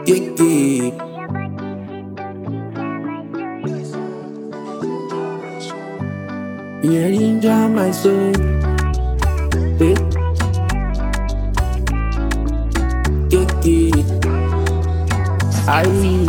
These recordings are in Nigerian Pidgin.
Kiki. Yeah, ginger my soul. Eh. Kiki. Aye.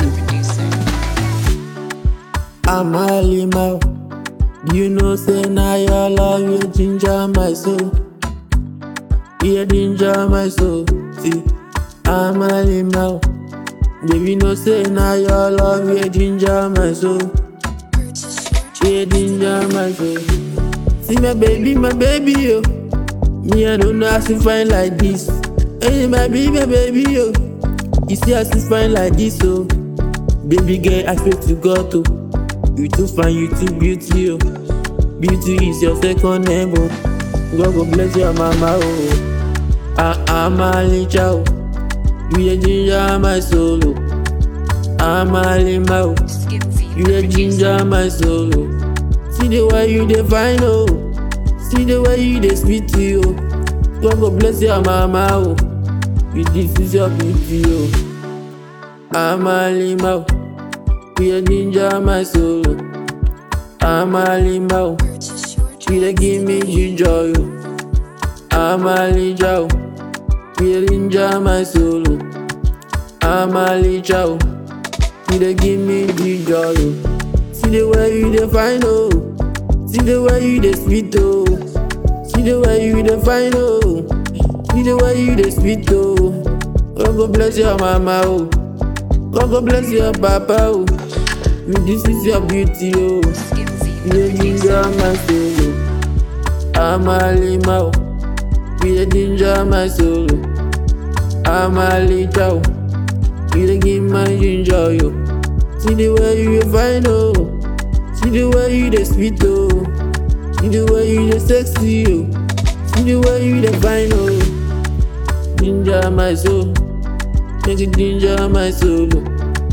I'm a lima. You know, say now your love, you ginger my soul. Yeah, ginger my soul. See, I'm a lima. Baby, no say now your love, you ginger my soul. Yeah, ginger my soul. See my baby, my baby, yo. Me, I don't know how to find like this. Hey, my baby, my baby, yo. You see how to find like this, oh. Baby girl, I swear to God, oh. You too fine, you too beauty, oh. Beauty is your second name, oh. God go bless your mama, oh. I, I'm a little, oh. You the ginger my soul, oh. I'm a lima, oh. You the ginger my soul, oh. See the way you define, oh. See the way you dey sweet, oh. God go bless your mama, oh. You this is your beauty, oh. I'm a lima, oh. You the ginger my soul, oh. I'm a lima, oh. You dey give me ginger, oh. I'm a lija, oh. You dey ginger my soul, oh. I'm a lija, oh. You dey give me ginger, oh. See the way you dey fine, oh. See the way you dey sweet, oh. See the way you dey fine, oh. See the way you dey sweet, oh. God go bless your mama, oh. God go bless your papa, oh. You this is your beauty, oh. You dey ginger my soul, oh. I'm a lima, oh. You dey ginger my soul, oh. I'm a lita, oh. You dey give my ginger, yo. See the way you dey fine, oh. See the way you dey sweet, oh. See the way you dey sexy, oh. See the way you dey fine, oh. Ginger my soul, make it ginger my soul, oh.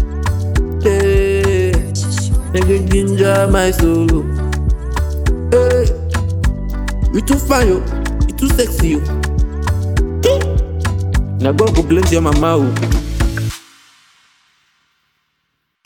Hey, make it ginger my soul, oh. Hey, you too fine, yo. You too sexy, yo. Hey. Now God go bless your mama, oh.